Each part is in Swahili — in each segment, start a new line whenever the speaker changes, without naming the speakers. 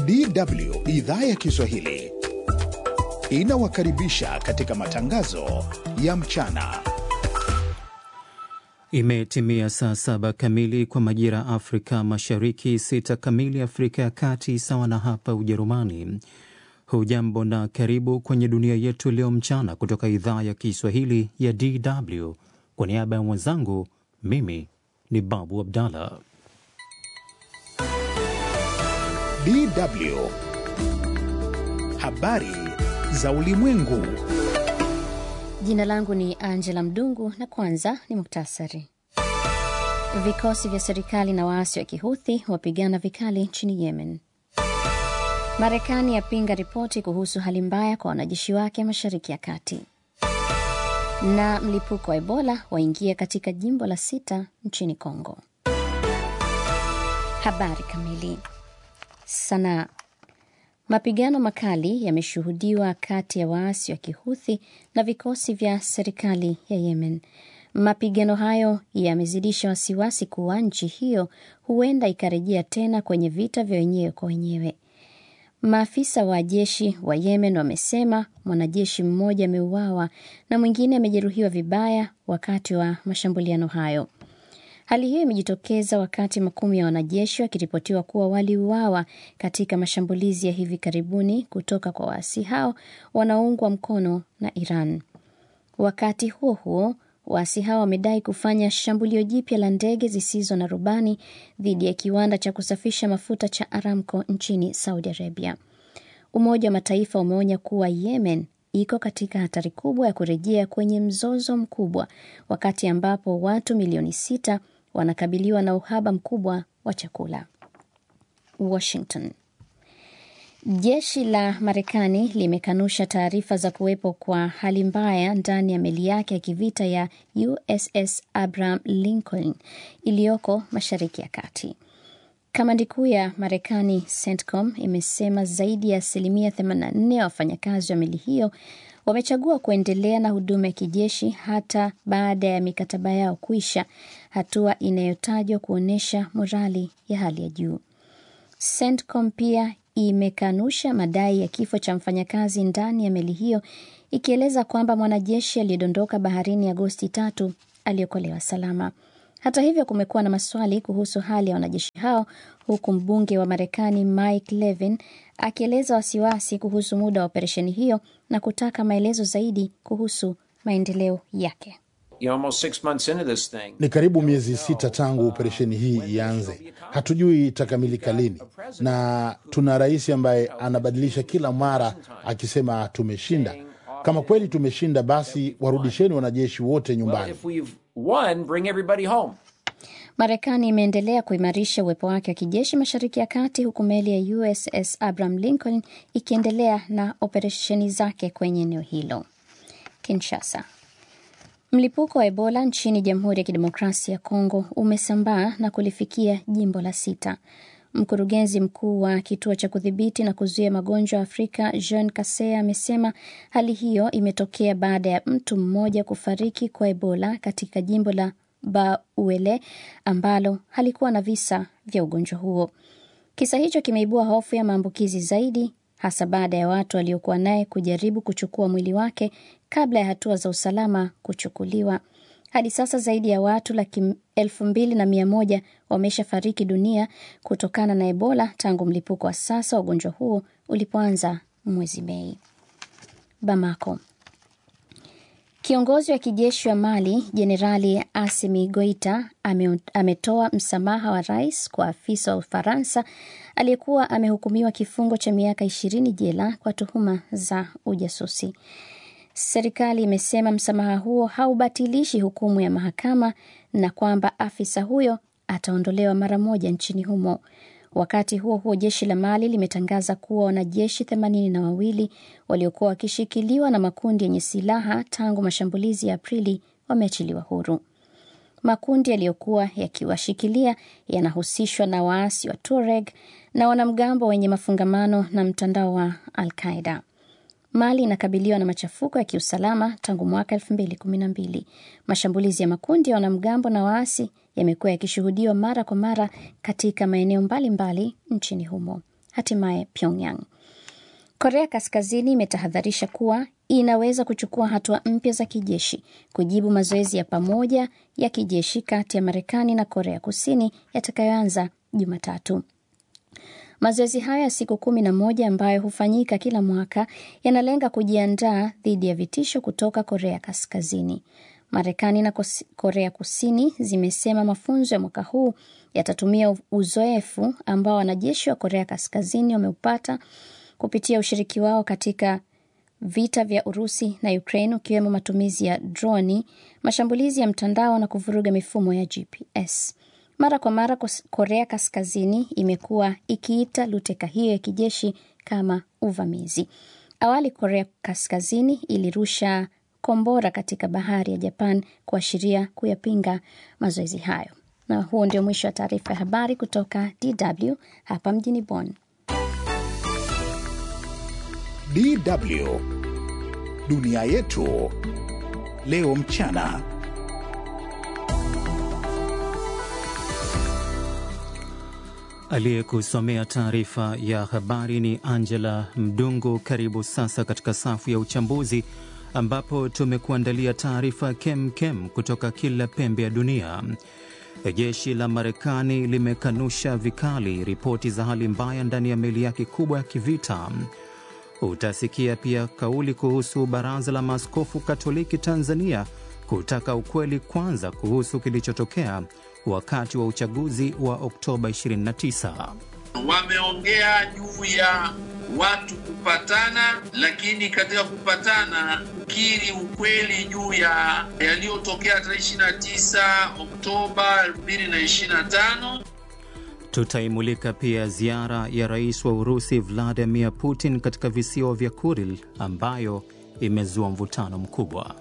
DW idhaa ya Kiswahili inawakaribisha katika matangazo ya mchana.
Imetimia saa saba kamili kwa majira ya Afrika Mashariki, sita kamili Afrika ya Kati, sawa na hapa Ujerumani. Hujambo na karibu kwenye dunia yetu leo mchana, kutoka idhaa ya Kiswahili ya DW. Kwa niaba ya mwenzangu, mimi ni Babu Abdallah.
DW habari za ulimwengu.
Jina langu ni Angela Mdungu na kwanza ni muktasari. Vikosi vya serikali na waasi wa Kihuthi wapigana vikali nchini Yemen. Marekani yapinga ripoti kuhusu hali mbaya kwa wanajeshi wake mashariki ya kati. Na mlipuko wa Ebola waingia katika jimbo la sita nchini Kongo. Habari kamili. Sanaa. Mapigano makali yameshuhudiwa kati ya waasi wa Kihuthi na vikosi vya serikali ya Yemen. Mapigano hayo yamezidisha wasiwasi kuwa nchi hiyo huenda ikarejea tena kwenye vita vya wenyewe kwa wenyewe. Maafisa wa jeshi wa Yemen wamesema mwanajeshi mmoja ameuawa na mwingine amejeruhiwa vibaya wakati wa mashambuliano hayo. Hali hiyo imejitokeza wakati makumi ya wanajeshi wakiripotiwa kuwa waliuawa katika mashambulizi ya hivi karibuni kutoka kwa waasi hao wanaoungwa mkono na Iran. Wakati huo huo, waasi hao wamedai kufanya shambulio jipya la ndege zisizo na rubani dhidi ya kiwanda cha kusafisha mafuta cha Aramco nchini Saudi Arabia. Umoja wa Mataifa umeonya kuwa Yemen iko katika hatari kubwa ya kurejea kwenye mzozo mkubwa, wakati ambapo watu milioni sita wanakabiliwa na uhaba mkubwa wa chakula. Washington. Jeshi la Marekani limekanusha taarifa za kuwepo kwa hali mbaya ndani ya meli yake ya kivita ya USS Abraham Lincoln iliyoko Mashariki ya Kati. Kamandi kuu ya Marekani CENTCOM imesema zaidi ya asilimia 84 ya wafanyakazi wa meli hiyo wamechagua kuendelea na huduma ya kijeshi hata baada ya mikataba yao kuisha, hatua inayotajwa kuonyesha morali ya hali ya juu. CENTCOM pia imekanusha madai ya kifo cha mfanyakazi ndani ya meli hiyo, ikieleza kwamba mwanajeshi aliyedondoka baharini Agosti tatu aliokolewa salama. Hata hivyo, kumekuwa na maswali kuhusu hali ya wanajeshi hao, huku mbunge wa Marekani Mike Levin akieleza wasiwasi kuhusu muda wa operesheni hiyo na kutaka maelezo zaidi kuhusu maendeleo yake.
Ni karibu miezi sita tangu operesheni hii ianze. Hatujui itakamilika lini, na tuna rais ambaye anabadilisha kila mara akisema tumeshinda. Kama kweli tumeshinda, basi warudisheni wanajeshi wote nyumbani.
Marekani imeendelea kuimarisha uwepo wake wa kijeshi mashariki ya kati, huku meli ya USS Abraham Lincoln ikiendelea na operesheni zake kwenye eneo hilo. Kinshasa. Mlipuko wa Ebola nchini Jamhuri ya Kidemokrasia ya Kongo umesambaa na kulifikia jimbo la sita. Mkurugenzi mkuu wa kituo cha kudhibiti na kuzuia magonjwa ya Afrika Jean Kasea amesema hali hiyo imetokea baada ya mtu mmoja kufariki kwa Ebola katika jimbo la Bauele ambalo halikuwa na visa vya ugonjwa huo. Kisa hicho kimeibua hofu ya maambukizi zaidi, hasa baada ya watu waliokuwa naye kujaribu kuchukua mwili wake kabla ya hatua za usalama kuchukuliwa. Hadi sasa zaidi ya watu laki elfu mbili na mia moja wameshafariki dunia kutokana na Ebola tangu mlipuko wa sasa wa ugonjwa huo ulipoanza mwezi Mei. Bamako. Kiongozi wa kijeshi wa Mali Jenerali Asimi Goita ame, ametoa msamaha wa rais kwa afisa wa Ufaransa aliyekuwa amehukumiwa kifungo cha miaka ishirini jela kwa tuhuma za ujasusi. Serikali imesema msamaha huo haubatilishi hukumu ya mahakama na kwamba afisa huyo ataondolewa mara moja nchini humo. Wakati huo huo, jeshi la Mali limetangaza kuwa wanajeshi themanini na wawili waliokuwa wakishikiliwa na makundi yenye silaha tangu mashambulizi ya Aprili wameachiliwa huru. Makundi yaliyokuwa yakiwashikilia yanahusishwa na waasi wa Tuareg na wanamgambo wenye mafungamano na mtandao wa Al-Qaeda. Mali inakabiliwa na machafuko ya kiusalama tangu mwaka elfu mbili kumi na mbili. Mashambulizi ya makundi ya wanamgambo na waasi yamekuwa yakishuhudiwa mara kwa mara katika maeneo mbalimbali nchini humo. hatimaye Pyongyang. Korea Kaskazini imetahadharisha kuwa inaweza kuchukua hatua mpya za kijeshi kujibu mazoezi ya pamoja ya kijeshi kati ya Marekani na Korea Kusini yatakayoanza Jumatatu. Mazoezi hayo ya siku kumi na moja ambayo hufanyika kila mwaka yanalenga kujiandaa dhidi ya vitisho kutoka Korea Kaskazini. Marekani na Korea Kusini zimesema mafunzo ya mwaka huu yatatumia uzoefu ambao wanajeshi wa Korea Kaskazini wameupata kupitia ushiriki wao katika vita vya Urusi na Ukraine, ukiwemo matumizi ya droni, mashambulizi ya mtandao na kuvuruga mifumo ya GPS. Mara kwa mara Korea Kaskazini imekuwa ikiita luteka hiyo ya kijeshi kama uvamizi. Awali Korea Kaskazini ilirusha kombora katika bahari ya Japan kuashiria kuyapinga mazoezi hayo. Na huo ndio mwisho wa taarifa ya habari kutoka DW hapa mjini Bonn.
DW dunia yetu leo mchana.
Aliyekusomea taarifa ya habari ni Angela Mdungu. Karibu sasa katika safu ya uchambuzi ambapo tumekuandalia taarifa kemkem kutoka kila pembe ya dunia. Jeshi la Marekani limekanusha vikali ripoti za hali mbaya ndani ya meli yake kubwa ya kivita. Utasikia pia kauli kuhusu Baraza la Maaskofu Katoliki Tanzania kutaka ukweli kwanza kuhusu kilichotokea wakati wa uchaguzi wa Oktoba 29.
Wameongea juu ya watu kupatana, lakini katika kupatana kukiri ukweli juu ya yaliyotokea tarehe 29 Oktoba 2025.
Tutaimulika pia ziara ya rais wa Urusi Vladimir Putin katika visiwa vya Kuril ambayo imezua mvutano mkubwa.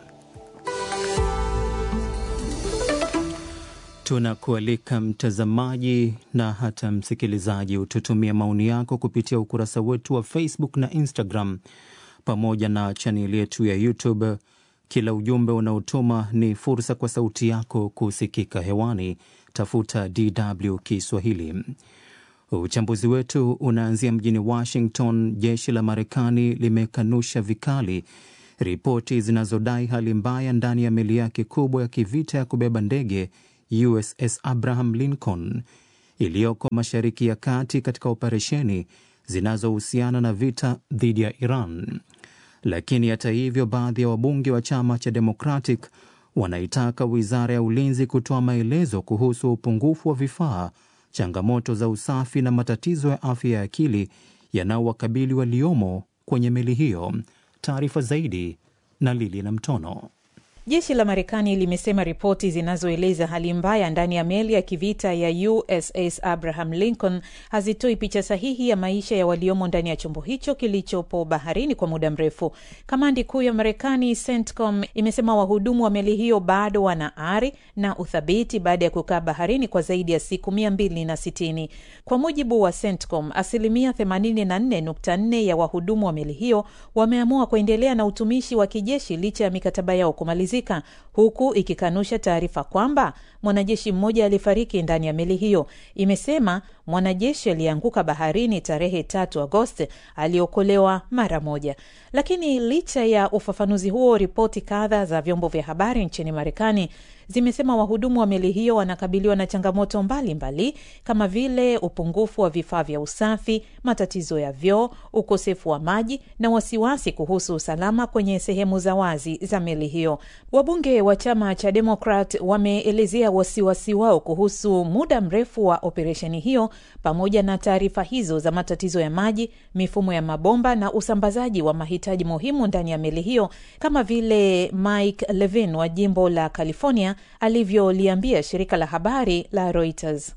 Tunakualika mtazamaji na hata msikilizaji, ututumia maoni yako kupitia ukurasa wetu wa Facebook na Instagram pamoja na chaneli yetu ya YouTube. Kila ujumbe unaotuma ni fursa kwa sauti yako kusikika hewani. Tafuta DW Kiswahili. Uchambuzi wetu unaanzia mjini Washington. Jeshi la Marekani limekanusha vikali ripoti zinazodai hali mbaya ndani ya meli yake kubwa ya kivita ya kubeba ndege USS Abraham Lincoln iliyoko Mashariki ya Kati katika operesheni zinazohusiana na vita dhidi ya Iran. Lakini hata hivyo, baadhi ya wabunge wa chama cha Democratic wanaitaka wizara ya ulinzi kutoa maelezo kuhusu upungufu wa vifaa, changamoto za usafi na matatizo ya afya ya akili yanayowakabili waliomo kwenye meli hiyo. Taarifa zaidi na Lili na Mtono.
Jeshi la Marekani limesema ripoti zinazoeleza hali mbaya ndani ya meli ya kivita ya USS Abraham Lincoln hazitoi picha sahihi ya maisha ya waliomo ndani ya chombo hicho kilichopo baharini kwa muda mrefu. Kamandi kuu ya Marekani, CENTCOM, imesema wahudumu wa meli hiyo bado wana ari na uthabiti baada ya kukaa baharini kwa zaidi ya siku mia mbili na sitini. Kwa mujibu wa CENTCOM, asilimia 84.4 ya wahudumu wa meli hiyo wameamua kuendelea na utumishi wa kijeshi licha ya mikataba yao kumalizika huku ikikanusha taarifa kwamba mwanajeshi mmoja alifariki ndani ya meli hiyo. Imesema mwanajeshi aliyeanguka baharini tarehe tatu Agosti aliokolewa mara moja. Lakini licha ya ufafanuzi huo, ripoti kadha za vyombo vya habari nchini Marekani zimesema wahudumu wa meli hiyo wanakabiliwa na changamoto mbalimbali mbali, kama vile upungufu wa vifaa vya usafi, matatizo ya vyoo, ukosefu wa maji na wasiwasi kuhusu usalama kwenye sehemu za wazi za meli hiyo. Wabunge wa chama cha Demokrat wameelezea wasiwasi wao kuhusu muda mrefu wa operesheni hiyo pamoja na taarifa hizo za matatizo ya maji, mifumo ya mabomba na usambazaji wa mahitaji muhimu ndani ya meli hiyo, kama vile Mike Levin wa jimbo la California alivyoliambia shirika la habari la Reuters.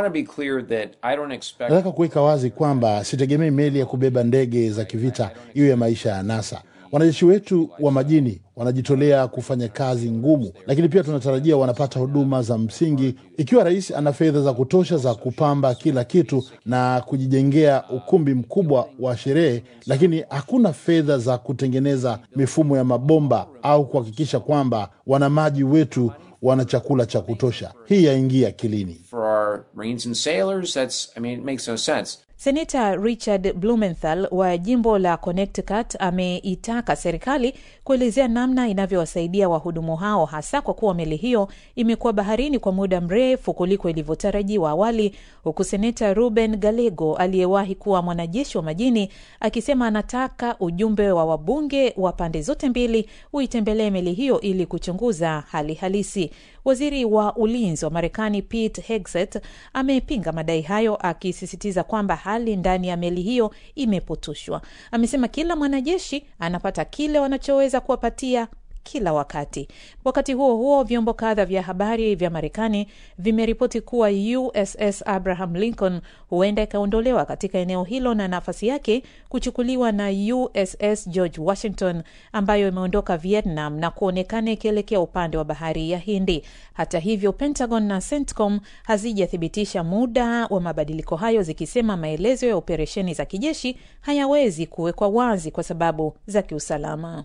Nataka kuweka wazi kwamba sitegemei meli ya kubeba ndege za kivita iwe ya maisha ya NASA. Wanajeshi wetu wa majini wanajitolea kufanya kazi ngumu, lakini pia tunatarajia wanapata huduma za msingi. Ikiwa rais ana fedha za kutosha za kupamba kila kitu na kujijengea ukumbi mkubwa wa sherehe, lakini hakuna fedha za kutengeneza mifumo ya mabomba au kuhakikisha kwamba wanamaji wetu wana chakula cha kutosha, hii yaingia akilini.
Seneta Richard Blumenthal wa jimbo la Connecticut ameitaka serikali kuelezea namna inavyowasaidia wahudumu hao, hasa kwa kuwa meli hiyo imekuwa baharini kwa muda mrefu kuliko ilivyotarajiwa awali, huku seneta Ruben Gallego aliyewahi kuwa mwanajeshi wa majini akisema anataka ujumbe wa wabunge wa pande zote mbili uitembelee meli hiyo ili kuchunguza hali halisi. Waziri wa ulinzi wa Marekani Pete Hegseth amepinga madai hayo akisisitiza kwamba hali ndani ya meli hiyo imepotoshwa. Amesema kila mwanajeshi anapata kile wanachoweza kuwapatia kila wakati. Wakati huo huo, vyombo kadha vya habari vya Marekani vimeripoti kuwa USS Abraham Lincoln huenda ikaondolewa katika eneo hilo na nafasi yake kuchukuliwa na USS George Washington ambayo imeondoka Vietnam na kuonekana ikielekea upande wa bahari ya Hindi. Hata hivyo, Pentagon na CENTCOM hazijathibitisha muda wa mabadiliko hayo, zikisema maelezo ya operesheni za kijeshi hayawezi kuwekwa wazi kwa sababu za kiusalama.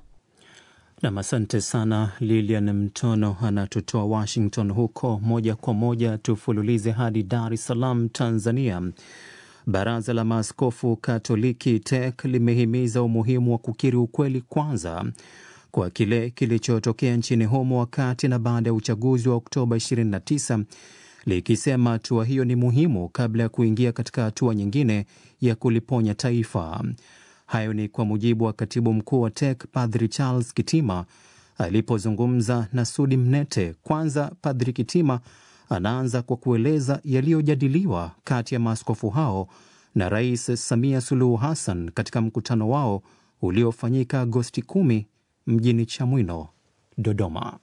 Nam, asante sana Lilian Mtono anatutoa Washington huko. Moja kwa moja tufululize hadi Dar es Salaam, Tanzania. Baraza la Maaskofu Katoliki TEC limehimiza umuhimu wa kukiri ukweli kwanza kwa kile kilichotokea nchini humo wakati na baada ya uchaguzi wa Oktoba 29 likisema hatua hiyo ni muhimu kabla ya kuingia katika hatua nyingine ya kuliponya taifa. Hayo ni kwa mujibu wa katibu mkuu wa TEC Padri Charles Kitima alipozungumza na Sudi Mnete. Kwanza Padri Kitima anaanza kwa kueleza yaliyojadiliwa kati ya maaskofu hao na Rais Samia Suluhu Hassan katika mkutano wao uliofanyika Agosti 10 mjini Chamwino, Dodoma.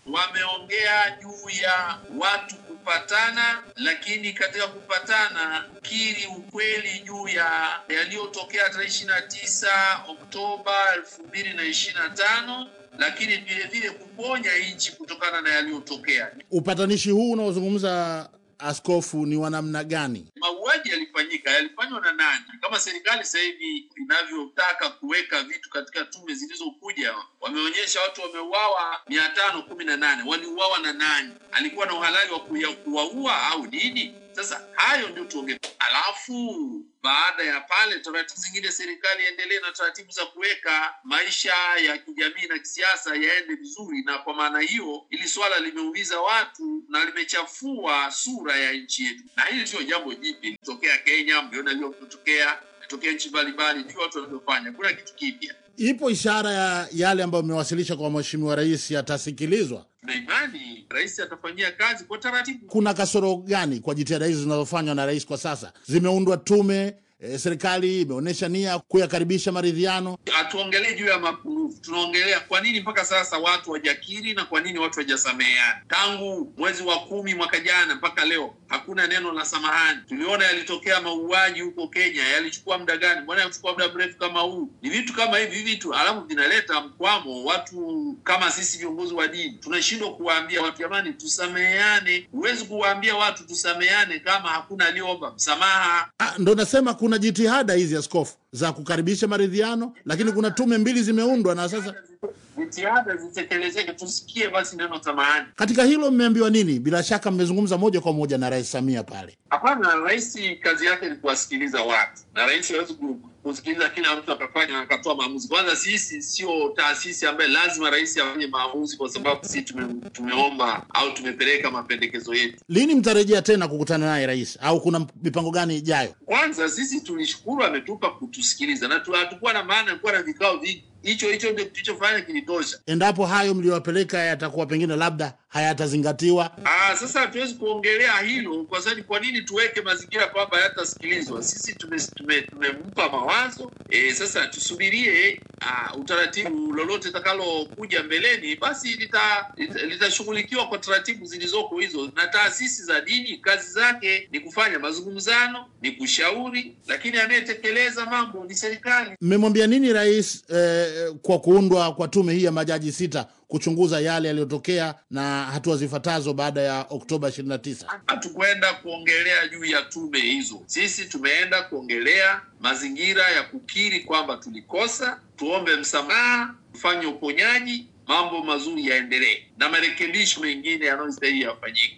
Wameongea juu ya watu kupatana, lakini katika kupatana kukiri ukweli juu ya yaliyotokea tarehe ishirini na tisa Oktoba elfu mbili na ishirini na tano lakini vile vile kuponya nchi kutokana na yaliyotokea.
Upatanishi huu unaozungumza askofu ni wa namna gani?
Mauaji yalifanyika, yalifanywa na nani? Kama serikali sasa hivi inavyotaka kuweka vitu katika tume zilizokuja, wameonyesha watu wameuawa mia tano kumi na nane. Waliuawa na nani? Alikuwa na uhalali wa kuwaua au nini? Sasa hayo ndio tuongee, alafu baada ya pale taratibu zingine, serikali iendelee na taratibu za kuweka maisha ya kijamii na kisiasa yaende vizuri. Na kwa maana hiyo, hili swala limeumiza watu na limechafua sura ya nchi yetu, na hili sio jambo jipya. Litokea Kenya, mliona iliyotokea tokea nchi mbalimbali, ndio watu wanavyofanya, kuna kitu kipya.
Ipo ishara ya yale ambayo mmewasilisha kwa mheshimiwa rais yatasikilizwa?
Tuna imani rais atafanyia kazi kwa taratibu.
Kuna kasoro gani kwa jitihada hizi zinazofanywa na rais kwa sasa? Zimeundwa tume e, serikali imeonyesha nia kuyakaribisha maridhiano.
Hatuongelee juu ya mapungufu, tunaongelea kwa nini mpaka sasa watu wajakiri na kwa nini watu wajasameheana. Tangu mwezi wa kumi mwaka jana mpaka leo hakuna neno la samahani. Tuliona yalitokea mauaji huko Kenya, yalichukua muda gani? Mbona yachukua muda mrefu kama huu? Ni vitu kama hivi vitu, alafu vinaleta mkwamo. Watu kama sisi viongozi wa dini tunashindwa kuwaambia watu, jamani, tusameheane. Huwezi kuwaambia watu tusameheane kama hakuna aliyeomba msamaha.
Ah, ndo nasema kuna jitihada hizi askofu za kukaribisha maridhiano, lakini kuna tume mbili zimeundwa na sasa
Jitihada zitekelezeke, tusikie basi neno samahani.
katika hilo mmeambiwa nini? Bila shaka mmezungumza moja kwa moja na Rais Samia pale.
Hapana, rais kazi yake ni kuwasikiliza watu, na rais hawezi ku- kusikiliza kila mtu akafanya akatoa maamuzi. Kwanza sisi sio taasisi ambaye lazima rais afanye maamuzi kwa sababu sisi tume, tumeomba au tumepeleka mapendekezo yetu.
Lini mtarejea tena kukutana naye rais, au kuna mipango gani ijayo?
Kwanza sisi tulishukuru ametupa kutusikiliza, na tu- hatukuwa na maana ya kuwa na vikao vingi. Hicho hicho ndio tulichofanya kilitosha.
Endapo hayo mliyowapeleka yatakuwa pengine labda hayatazingatiwa,
Ah, sasa hatuwezi kuongelea hilo kwa sababu kwa nini tuweke mazingira kwamba hayatasikilizwa? Sisi tume- tume- tumempa mawazo e, sasa tusubirie ah, utaratibu lolote itakalokuja mbeleni, basi lita- lita- litashughulikiwa kwa taratibu zilizoko hizo. Na taasisi za dini kazi zake ni kufanya mazungumzano, ni kushauri, lakini anayetekeleza mambo ni serikali.
mmemwambia nini rais eh, kwa kuundwa kwa tume hii ya majaji sita kuchunguza yale yaliyotokea na hatua zifuatazo baada ya Oktoba 29?
hatukwenda kuongelea juu ya tume hizo. Sisi tumeenda kuongelea mazingira ya kukiri kwamba tulikosa, tuombe msamaha, tufanye uponyaji, mambo mazuri yaendelee na marekebisho mengine yanayostahili yafanyike.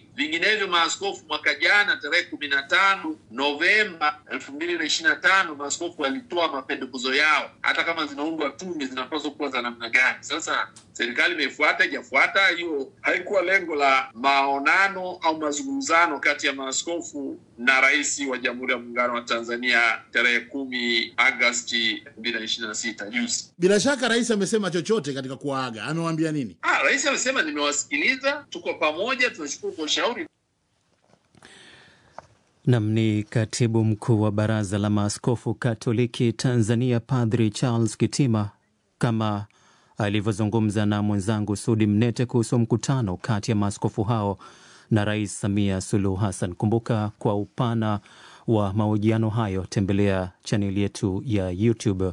Vinginevyo maaskofu mwaka jana tarehe kumi na tano Novemba elfu mbili na ishirini na tano maaskofu walitoa mapendekezo yao, hata kama zinaundwa tume zinapaswa kuwa za namna gani. Sasa serikali imefuata ijafuata, hiyo haikuwa lengo la maonano au mazungumzano kati ya maaskofu na rais wa Jamhuri ya Muungano wa Tanzania tarehe kumi Agasti elfu mbili na ishirini na sita juzi.
Bila shaka rais amesema chochote katika kuwaaga, amewaambia nini?
Ah, rais amesema nimewasikiliza, tuko pamoja, tunashukuru kwa ushauri.
Nam ni katibu mkuu wa Baraza la Maaskofu Katoliki Tanzania, Padri Charles Kitima, kama alivyozungumza na mwenzangu Sudi Mnete kuhusu mkutano kati ya maaskofu hao na Rais Samia Suluhu Hassan. Kumbuka kwa upana wa mahojiano hayo, tembelea chaneli yetu ya YouTube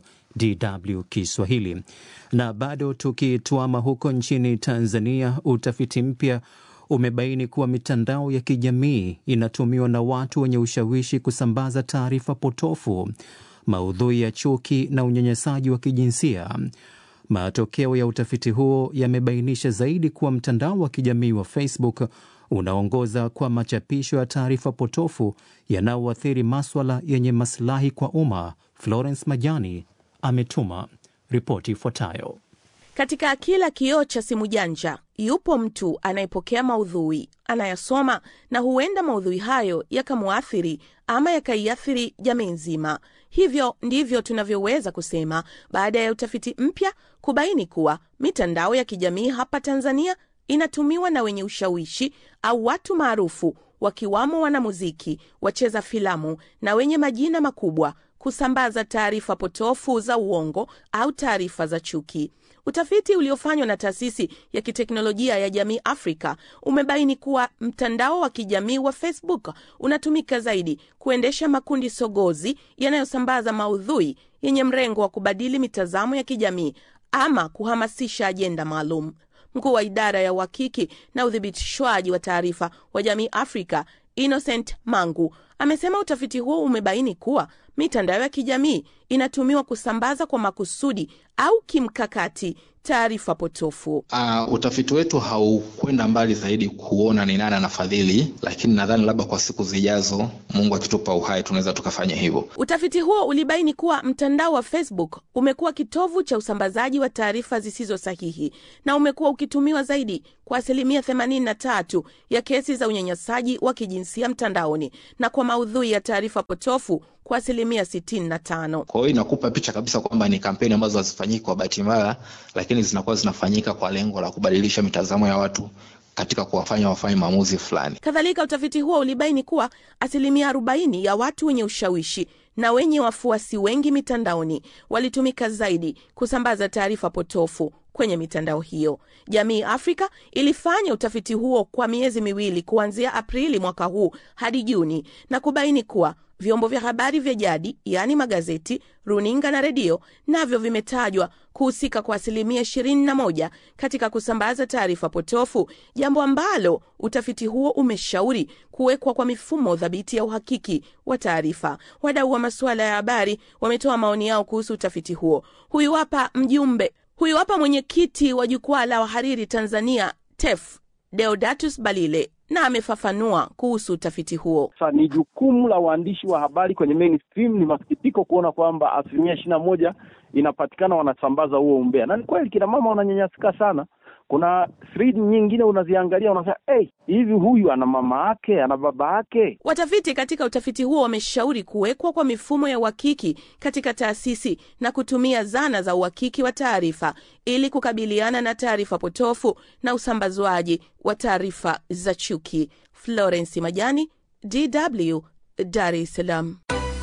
DW Kiswahili. Na bado tukitwama huko nchini Tanzania, utafiti mpya umebaini kuwa mitandao ya kijamii inatumiwa na watu wenye ushawishi kusambaza taarifa potofu, maudhui ya chuki na unyanyasaji wa kijinsia. Matokeo ya utafiti huo yamebainisha zaidi kuwa mtandao wa kijamii wa Facebook unaongoza kwa machapisho ya taarifa potofu yanayoathiri maswala yenye masilahi kwa umma. Florence Majani ametuma ripoti ifuatayo.
Katika kila kioo cha simu janja yupo mtu anayepokea maudhui, anayasoma na huenda maudhui hayo yakamwathiri ama yakaiathiri jamii nzima. Hivyo ndivyo tunavyoweza kusema baada ya utafiti mpya kubaini kuwa mitandao ya kijamii hapa Tanzania inatumiwa na wenye ushawishi au watu maarufu, wakiwamo wanamuziki, wacheza filamu na wenye majina makubwa kusambaza taarifa potofu za uongo au taarifa za chuki. Utafiti uliofanywa na taasisi ya kiteknolojia ya jamii Afrika umebaini kuwa mtandao wa kijamii wa Facebook unatumika zaidi kuendesha makundi sogozi yanayosambaza maudhui yenye mrengo wa kubadili mitazamo ya kijamii ama kuhamasisha ajenda maalum. Mkuu wa idara ya uhakiki na udhibitishwaji wa taarifa wa jamii Afrika Innocent Mangu amesema utafiti huo umebaini kuwa mitandao ya kijamii inatumiwa kusambaza kwa makusudi au kimkakati taarifa potofu.
Uh, utafiti wetu haukwenda mbali zaidi kuona ni nani anafadhili, lakini nadhani labda kwa siku zijazo, Mungu akitupa uhai, tunaweza tukafanya hivyo.
Utafiti huo ulibaini kuwa mtandao wa Facebook umekuwa kitovu cha usambazaji wa taarifa zisizo sahihi na umekuwa ukitumiwa zaidi kwa asilimia 83 ya kesi za unyanyasaji wa kijinsia mtandaoni na kwa maudhui ya taarifa potofu kwa asilimia 65.
Kwa hiyo inakupa picha kabisa kwamba ni kampeni ambazo hazifanyiki kwa bahati mbaya, lakini zinakuwa zinafanyika kwa lengo la kubadilisha mitazamo ya watu katika kuwafanya wafanye maamuzi fulani.
Kadhalika, utafiti huo ulibaini kuwa asilimia 40 ya watu wenye ushawishi na wenye wafuasi wengi mitandaoni walitumika zaidi kusambaza taarifa potofu kwenye mitandao hiyo. Jamii Afrika ilifanya utafiti huo kwa miezi miwili kuanzia Aprili mwaka huu hadi Juni na kubaini kuwa vyombo vya habari vya jadi yaani magazeti, runinga na redio navyo vimetajwa kuhusika kwa asilimia 21 katika kusambaza taarifa potofu, jambo ambalo utafiti huo umeshauri kuwekwa kwa mifumo dhabiti ya uhakiki wa taarifa. Wadau wa masuala ya habari wametoa maoni yao kuhusu utafiti huo. Huyu hapa mjumbe, huyu hapa mwenyekiti wa jukwaa la wahariri Tanzania TEF Deodatus Balile na amefafanua kuhusu utafiti huo.
Sasa ni jukumu la waandishi wa habari kwenye mainstream. Ni masikitiko kuona kwamba asilimia ishirini na moja inapatikana wanasambaza huo umbea, na ni kweli kina mama wananyanyasika sana. Kuna thread nyingine unaziangalia unasema, hey, hivi huyu ana mama yake ana baba yake?
Watafiti katika utafiti huo wameshauri kuwekwa kwa mifumo ya uhakiki katika taasisi na kutumia zana za uhakiki wa taarifa ili kukabiliana na taarifa potofu na usambazwaji wa taarifa za chuki. Florence Majani, DW, Dar es Salaam.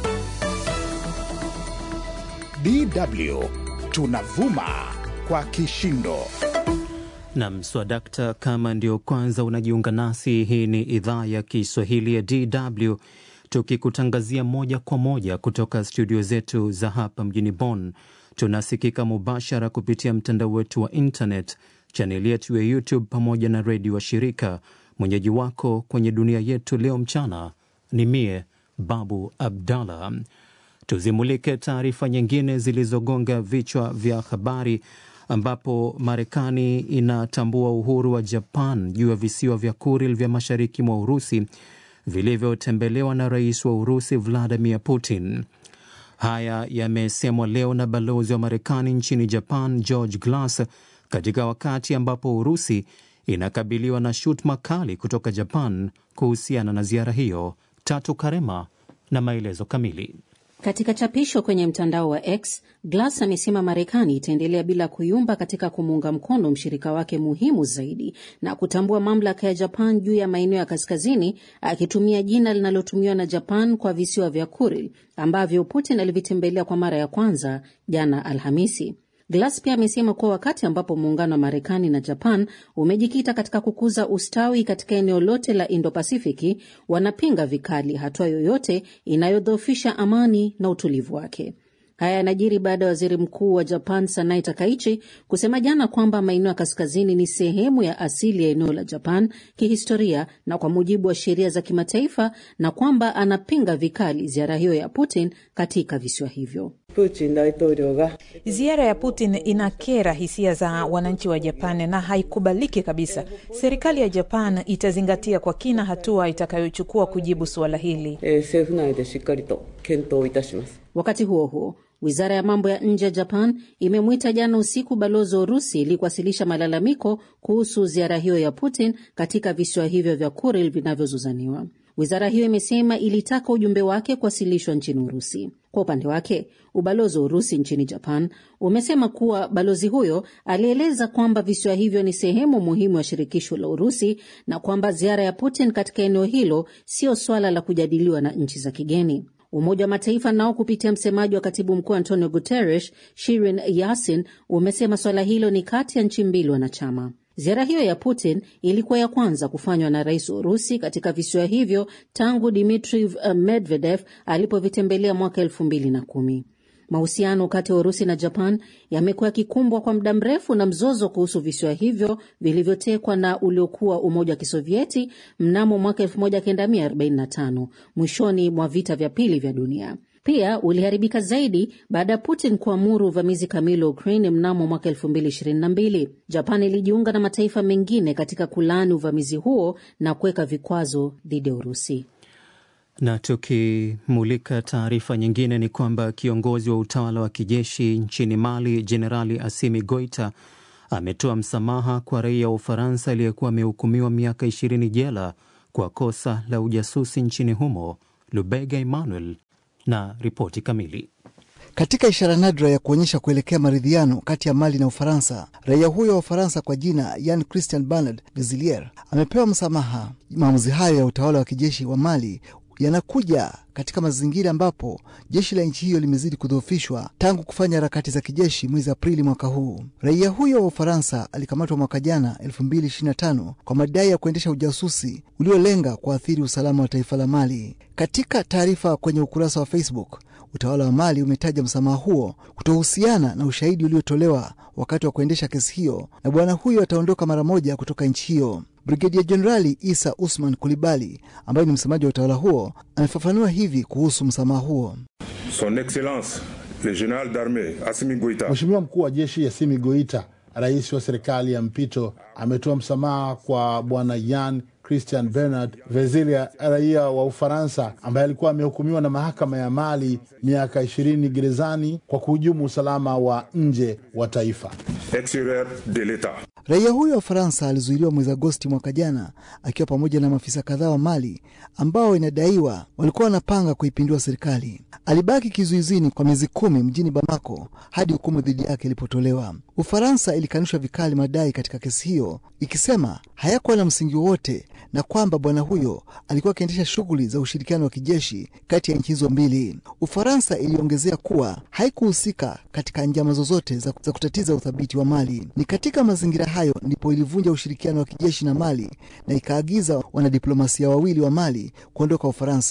DW tunavuma kwa kishindo.
Nam swadakta, kama ndio kwanza unajiunga nasi, hii ni idhaa ya Kiswahili ya DW tukikutangazia moja kwa moja kutoka studio zetu za hapa mjini Bonn. Tunasikika mubashara kupitia mtandao wetu wa internet, chaneli yetu ya YouTube pamoja na redio wa shirika. Mwenyeji wako kwenye dunia yetu leo mchana ni mie Babu Abdallah. Tuzimulike taarifa nyingine zilizogonga vichwa vya habari ambapo Marekani inatambua uhuru wa Japan juu ya visiwa vya Kuril vya mashariki mwa Urusi vilivyotembelewa na rais wa Urusi Vladimir Putin. Haya yamesemwa leo na balozi wa Marekani nchini Japan George Glass katika wakati ambapo Urusi inakabiliwa na shutuma kali kutoka Japan kuhusiana na ziara hiyo. Tatu Karema na maelezo kamili.
Katika chapisho kwenye mtandao wa X, Glass amesema Marekani itaendelea bila kuyumba katika kumuunga mkono mshirika wake muhimu zaidi na kutambua mamlaka ya Japan juu ya maeneo ya kaskazini, akitumia jina linalotumiwa na Japan kwa visiwa vya Kuril ambavyo Putin alivitembelea kwa mara ya kwanza jana Alhamisi. Glass pia amesema kuwa wakati ambapo muungano wa Marekani na Japan umejikita katika kukuza ustawi katika eneo lote la Indo-Pasifiki, wanapinga vikali hatua yoyote inayodhoofisha amani na utulivu wake. Haya yanajiri baada ya waziri mkuu wa Japan Sanai Takaichi kusema jana kwamba maeneo ya kaskazini ni sehemu ya asili ya eneo la Japan kihistoria na kwa mujibu wa sheria za kimataifa, na kwamba anapinga vikali ziara hiyo ya Putin katika visiwa hivyo.
Ziara ya Putin inakera hisia za wananchi wa Japan na haikubaliki kabisa. Serikali ya Japan itazingatia kwa kina hatua itakayochukua kujibu suala hili.
Wakati huo huo, wizara ya mambo ya nje ya Japan imemwita jana usiku balozi wa Urusi ili kuwasilisha malalamiko kuhusu ziara hiyo ya Putin katika visiwa hivyo vya Kuril vinavyozozaniwa. Wizara hiyo imesema ilitaka ujumbe wake kuwasilishwa nchini Urusi. Kwa upande wake, ubalozi wa Urusi nchini Japan umesema kuwa balozi huyo alieleza kwamba visiwa hivyo ni sehemu muhimu ya shirikisho la Urusi na kwamba ziara ya Putin katika eneo hilo sio swala la kujadiliwa na nchi za kigeni. Umoja wa Mataifa nao kupitia msemaji wa katibu mkuu Antonio Guterres, Shirin Yasin, umesema swala hilo ni kati ya nchi mbili wanachama. Ziara hiyo ya Putin ilikuwa ya kwanza kufanywa na rais wa Urusi katika visiwa hivyo tangu Dmitri Medvedev alipovitembelea mwaka elfu mbili na kumi. Mahusiano kati ya Urusi na Japan yamekuwa yakikumbwa kwa muda mrefu na mzozo kuhusu visiwa hivyo vilivyotekwa na uliokuwa Umoja wa Kisovieti mnamo mwaka 1945 mwishoni mwa vita vya pili vya dunia. Pia uliharibika zaidi baada ya Putin kuamuru uvamizi kamili wa Ukraine mnamo mwaka 2022. Japan ilijiunga na mataifa mengine katika kulaani uvamizi huo na kuweka vikwazo dhidi ya Urusi.
Na tukimulika taarifa nyingine ni kwamba kiongozi wa utawala wa kijeshi nchini Mali, Jenerali Asimi Goita ametoa msamaha kwa raia wa Ufaransa aliyekuwa amehukumiwa miaka 20 jela kwa kosa la ujasusi nchini humo. Lubega Emmanuel na ripoti kamili.
Katika ishara nadra ya kuonyesha kuelekea maridhiano kati ya Mali na Ufaransa, raia huyo wa Ufaransa kwa jina Yan Christian Bernard Dezilier amepewa msamaha. Maamuzi hayo ya utawala wa kijeshi wa Mali yanakuja katika mazingira ambapo jeshi la nchi hiyo limezidi kudhoofishwa tangu kufanya harakati za kijeshi mwezi Aprili mwaka huu. Raia huyo wa Ufaransa alikamatwa mwaka jana 2025 kwa madai ya kuendesha ujasusi uliolenga kuathiri usalama wa taifa la Mali. Katika taarifa kwenye ukurasa wa Facebook, utawala wa Mali umetaja msamaha huo kutohusiana na ushahidi uliotolewa wakati wa kuendesha kesi hiyo, na bwana huyo ataondoka mara moja kutoka nchi hiyo. Brigedia Jenerali Isa Usman Kulibali ambaye ni msemaji wa utawala huo amefafanua hivi kuhusu msamaha huo.
Son Excellence le General d'Armee Assimi Goita,
Mheshimiwa mkuu wa jeshi Assimi Goita, rais wa serikali ya mpito, ametoa msamaha kwa bwana Yan Christian Bernard Vezilia, raia wa Ufaransa ambaye alikuwa amehukumiwa na mahakama ya Mali miaka ishirini gerezani kwa kuhujumu usalama wa nje wa taifa.
exterieur de l'État.
Raia huyo wa Ufaransa alizuiliwa mwezi Agosti mwaka jana akiwa pamoja na maafisa kadhaa wa Mali ambao inadaiwa walikuwa wanapanga kuipindua serikali. Alibaki kizuizini kwa miezi kumi mjini Bamako hadi hukumu dhidi yake ilipotolewa. Ufaransa ilikanusha vikali madai katika kesi hiyo, ikisema hayakuwa na msingi wowote na kwamba bwana huyo alikuwa akiendesha shughuli za ushirikiano wa kijeshi kati ya nchi hizo mbili. Ufaransa iliongezea kuwa haikuhusika katika njama zozote za, za kutatiza uthabiti wa Mali. Ni katika mazingira hayo ndipo ilivunja ushirikiano wa kijeshi na Mali na ikaagiza wanadiplomasia wawili wa Mali kuondoka Ufaransa.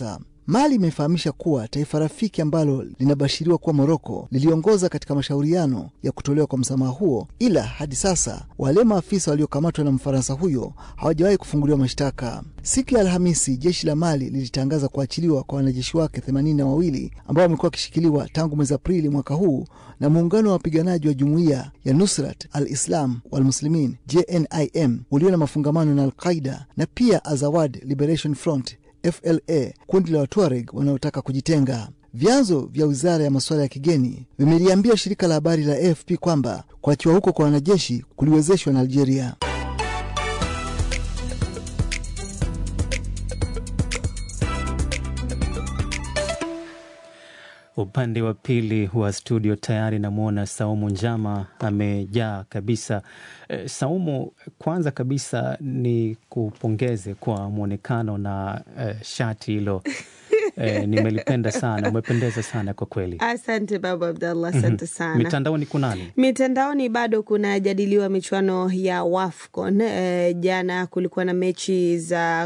Mali imefahamisha kuwa taifa rafiki ambalo linabashiriwa kuwa Moroko liliongoza katika mashauriano ya kutolewa kwa msamaha huo, ila hadi sasa wale maafisa waliokamatwa na Mfaransa huyo hawajawahi kufunguliwa mashtaka. Siku ya Alhamisi, jeshi la Mali lilitangaza kuachiliwa kwa wanajeshi wake themanini na wawili ambao wamekuwa wakishikiliwa tangu mwezi Aprili mwaka huu na muungano wa wapiganaji wa jumuiya ya Nusrat al-Islam wal-Muslimin JNIM ulio na mafungamano na Al-Qaida na pia Azawad Liberation Front FLA, kundi la Watuareg wanaotaka kujitenga. Vyanzo vya wizara ya masuala ya kigeni vimeliambia shirika la habari la AFP kwamba kuachiwa huko kwa wanajeshi kuliwezeshwa na Algeria.
Upande wa pili wa studio tayari namwona Saumu Njama amejaa kabisa. E, Saumu, kwanza kabisa ni kupongeze kwa mwonekano na e, shati hilo e, nimelipenda sana, umependeza sana kwa kweli.
Asante Babu Abdallah, asante sana.
Mitandaoni kunani?
Mitandaoni bado kunajadiliwa michuano ya WAFCON. E, jana kulikuwa na mechi za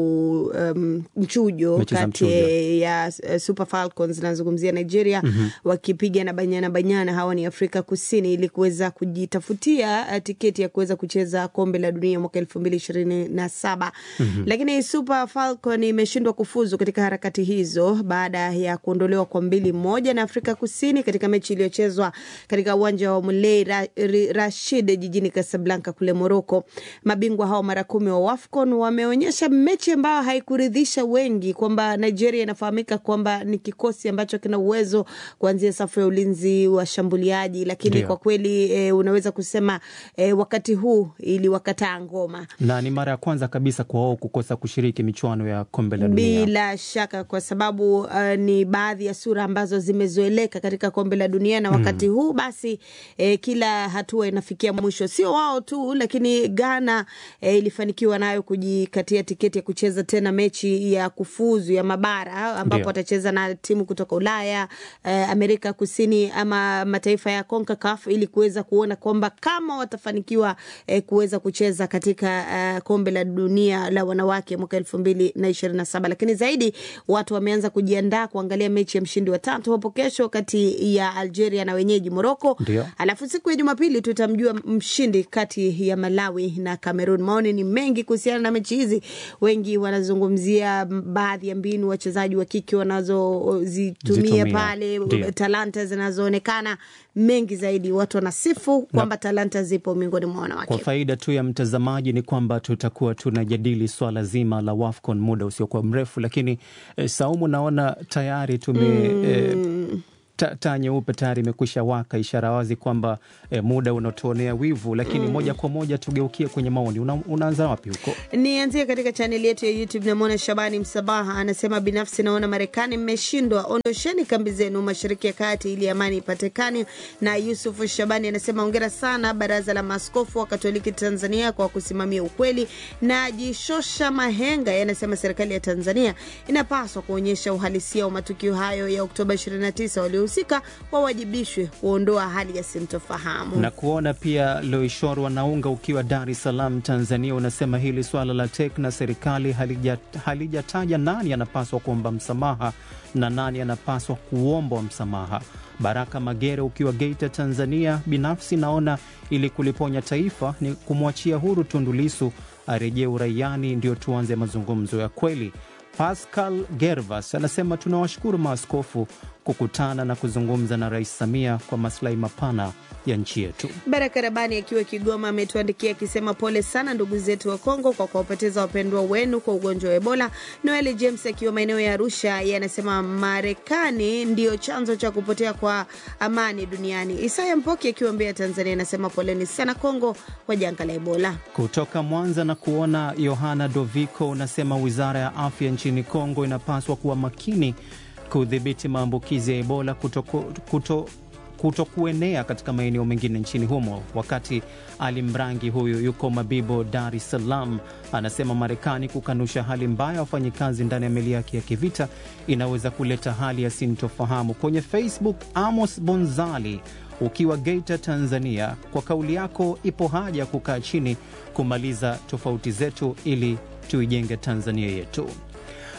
ku um, mchujo
Mechi za
kati
mchujo.
ya uh, Super Falcons nazungumzia Nigeria
Mhm.
wakipiga na banyana banyana, hawa ni Afrika Kusini, ili kuweza kujitafutia uh, tiketi ya kuweza kucheza kombe la dunia mwaka elfu mbili ishirini na saba
Mhm.
lakini Super Falcon imeshindwa kufuzu katika harakati hizo baada ya kuondolewa kwa mbili moja na Afrika Kusini katika mechi iliyochezwa katika uwanja wa Mulei Ra Ri- Rashid jijini Casablanca kule Morocco. Mabingwa hao mara kumi wa WAFCON wameonyesha mechi ambayo haikuridhisha wengi, kwamba Nigeria inafahamika kwamba ni kikosi ambacho kina uwezo kuanzia safu ya ulinzi, washambuliaji, lakini
Ndio.
kwa kweli e, unaweza kusema e, wakati huu iliwakataa ngoma
Na ni mara ya kwanza kabisa kwa wao kukosa kushiriki michuano ya kombe la dunia.
bila shaka kwa sababu uh, ni baadhi ya sura ambazo zimezoeleka katika kombe la dunia na
Mm.
wakati huu basi eh, kila hatua inafikia mwisho. Sio wao tu, lakini Ghana eh, ilifanikiwa nayo kujikatia tiketi ya kucheza tena mechi ya kufuzu ya mabara ambapo
Ndio.
watacheza na timu kutoka Ulaya eh, Amerika Kusini ama mataifa ya CONCACAF ili kuweza kuona kwamba kama watafanikiwa eh, kuweza kucheza katika eh, kombe la dunia la wanawake mwaka elfu mbili na ishirini na saba lakini zaidi watu wameanza kujiandaa kuangalia mechi ya mshindi wa tatu hapo kesho kati ya Algeria na wenyeji Moroko.
Ndio.
Alafu siku ya Jumapili tutamjua mshindi kati ya Malawi na Cameroon. Maoni ni mengi kuhusiana na mechi hizi, wengi wanazungumzia baadhi ya mbinu wachezaji wa kike wanazozitumia
Zitumia.
pale,
Ndio.
talanta zinazoonekana mengi zaidi. Watu wanasifu kwamba talanta zipo miongoni mwa
Kwa
wanawake.
faida tu ya mtazamaji ni kwamba tutakuwa tunajadili swala zima la WAFCON muda usiokuwa mrefu, lakini eh, Saumu, naona tayari tume eh, ta- taa nyeupe tayari imekwisha waka, ishara wazi kwamba eh, muda unatuonea wivu, lakini
Mm.
moja kwa moja tugeukie kwenye maoni. Una, unaanza wapi huko?
Nianzie katika chaneli yetu ya YouTube. Namwona Shabani Msabaha anasema, binafsi naona Marekani mmeshindwa, ondosheni kambi zenu mashariki ya kati ili amani ipatikane. Na Yusuf Shabani anasema ongera sana baraza la maaskofu wa Katoliki Tanzania kwa kusimamia ukweli. Na Jishosha Mahenga yanasema serikali ya Tanzania inapaswa kuonyesha uhalisia wa matukio hayo ya Oktoba 29, waliohusika wawajibishwe kuondoa hali ya sintofahamu.
na kuona pia Loishor Wanaunga ukiwa Dar es Salaam, Tanzania, unasema hili swala la TEC na serikali halija- halijataja nani anapaswa kuomba msamaha na nani anapaswa kuombwa msamaha. Baraka Magere ukiwa Geita, Tanzania, binafsi naona ili kuliponya taifa ni kumwachia huru Tundu Lissu arejee uraiani, ndio tuanze mazungumzo ya kweli. Pascal Gervas anasema tunawashukuru maaskofu kukutana na kuzungumza na Rais Samia kwa maslahi mapana ya nchi yetu.
Baraka Rabani akiwa Kigoma ametuandikia akisema pole sana ndugu zetu wa Kongo kwa kuwapoteza wapendwa wenu kwa ugonjwa wa Ebola. Noel James akiwa maeneo ya Arusha, yeye anasema Marekani ndio chanzo cha kupotea kwa amani duniani. Isaya Mpoki akiwa Mbeya, Tanzania, anasema poleni sana Kongo kwa janga la Ebola.
Kutoka Mwanza na kuona Yohana Doviko unasema wizara ya afya nchini Kongo inapaswa kuwa makini kudhibiti maambukizi ya Ebola kutoku, kuto, kutokuenea katika maeneo mengine nchini humo. Wakati Ali Mrangi huyu yuko Mabibo, Dar es Salaam, anasema Marekani kukanusha hali mbaya ya wafanyikazi ndani ya meli yake ya kivita inaweza kuleta hali ya sintofahamu. Kwenye Facebook, Amos Bonzali ukiwa Geita, Tanzania, kwa kauli yako, ipo haja ya kukaa chini kumaliza tofauti zetu ili tuijenge Tanzania yetu.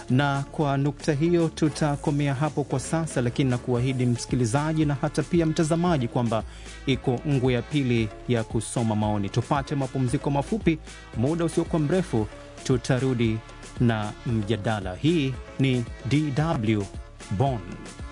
Na kwa nukta hiyo tutakomea hapo kwa sasa, lakini na kuahidi msikilizaji na hata pia mtazamaji kwamba iko ngwe ya pili ya kusoma maoni. Tupate mapumziko mafupi, muda usiokuwa mrefu tutarudi na mjadala. Hii ni DW Bonn.